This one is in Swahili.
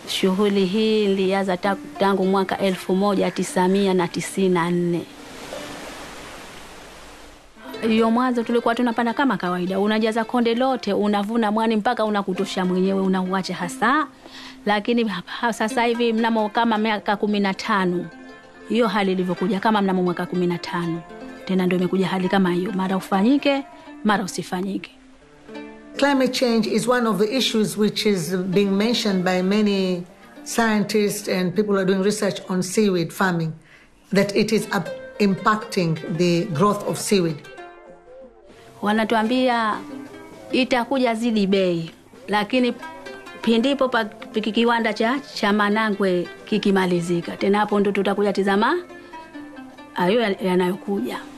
Shughuli hii ilianza ta- tangu mwaka elfu moja tisamia na tisini na nne. Hiyo mwanzo tulikuwa tunapanda kama kawaida, unajaza konde lote, unavuna mwani mpaka unakutosha mwenyewe, unauacha hasa. Lakini ha- sasa hivi mnamo kama miaka kumi na tano hiyo hali ilivyokuja, kama mnamo mwaka kumi na tano tena ndio imekuja hali kama hiyo, mara ufanyike, mara usifanyike. Climate change is one of the issues which is being mentioned by many scientists and people who are doing research on seaweed farming, that it is up- impacting the growth of seaweed. wanatuambia itakuja zidi bei, lakini pindipo pa piki- kiwanda cha, cha Manangwe kikimalizika, tena hapo ndo tutakuja tizama hayo ya- yanayokuja.